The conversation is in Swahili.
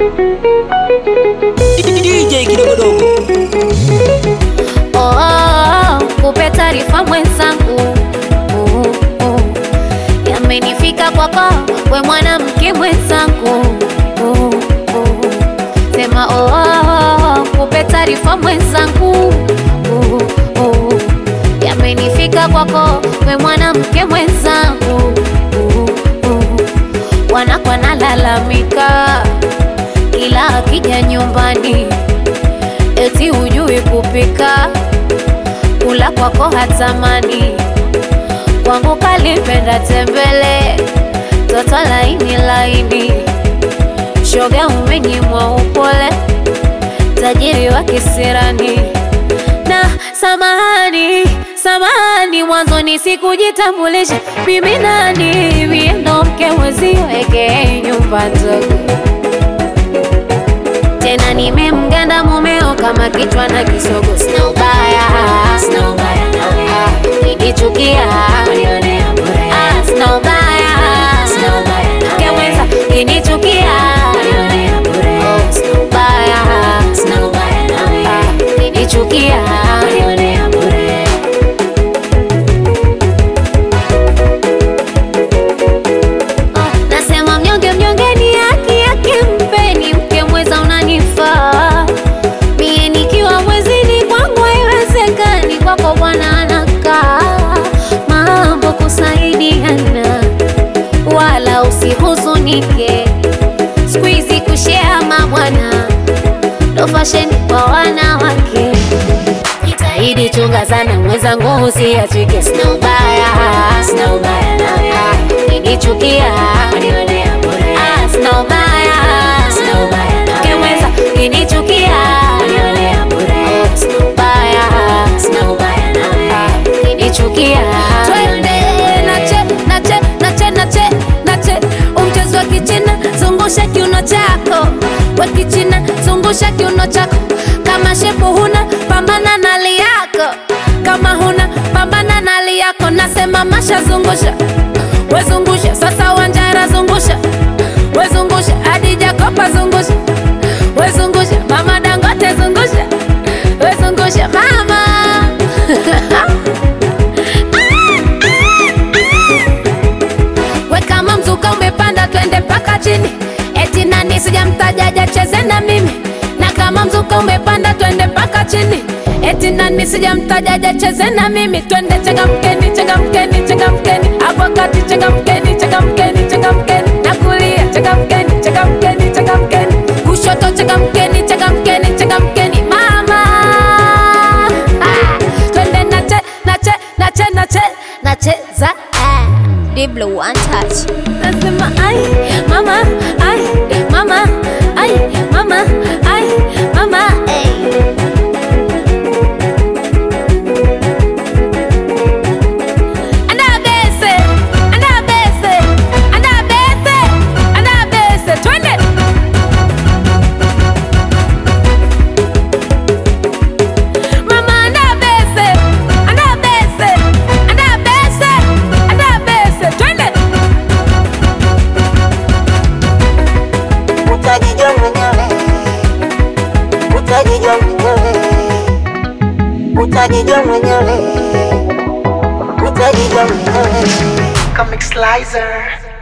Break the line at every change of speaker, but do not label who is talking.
DJ kidogodogo
Oh, oh, oh, kupe taarifa mwenzangu oh, oh. Yamenifika kwako we mwanamke mwenzangu oh, oh. Sema oh, oh, oh, kupe taarifa mwenzangu oh, oh. Yamenifika kwako we mwanamke mwenzangu oh, oh. Wanakwa nalalamika kila akija nyumbani eti hujui kupika, kula kwako hatamani, kwangu kalipenda tembele, toto laini laini, shoga umenyimwa upole, tajiri wa kisirani na samahani samahani, mwanzoni sikujitambulisha mimi nani, mie ndo mke mwezio eke nyumba ndogo tena nimemganda mumeo kama kichwa na kisogo, sina ubaya, sina ubaya nawe, kinichukia unionea bure, ah, sina ubaya, sina ubaya nawe, keweza kinichukia unionea bure, oh, sina ubaya, sina ubaya nawe, ah, kinichukia unionea bure. Oh, nasema mnyonge mnyonge ni haki yake, mpeni mke mweza unanifaa mie nikiwa mwezini kwangu haiwezekani, kwako bwana anakaa mambo kusaidiana, wala usihuzunike, siku hizi kushea mabwana ndo fasheni kwa wanawake. Jitahidi chunga sana mwenzangu, usiachike, sina ubaya, sina ubaya nawe, kinichukia unionea bure, ah, sina ubaya, sina ubaya nawe, keweza kinichukia unionea bure, oh, sina ubaya, sina ubaya nawe, kinichukia twende nache nache nache nache nache umchezo wa kichina zungusha kiuno chako wa kichina zungusha kiuno chako kama shepu huna pambana na hali yako kama huna pambana na hali yako nasema masha zungusha wezungusha sasa wanjara zungusha wezungusha hadi jakopa zungusha wezungusha mama dangote zungusha wezungusha mama we kama mzuka umepanda twende mpaka chini eti nani sijamtajaja cheze na mimi na kama mzuka umepanda twende mpaka chini eti nani sijamtajaja cheze na mimi twende changamkeni changamkeni changamkeni hapo kati changamkeni changamkeni changamkeni na kulia changamkeni changamkeni changamkeni kushoto changamkeni changamkeni changamkeni mama ah, twende nache nache nache nache nacheza ah. Diblo one touch. Nasema ai mama ai mama ai mama ai mama ai. Andabese, andabese, andabese, andabese. Twende. Mama andabese, andabese, andabese, andabese. Twende.
utajijua mwenyewe, utajijua mwenyewe, utajijua mwenyewe, utajijua mwenyewe.
Comic Slicer.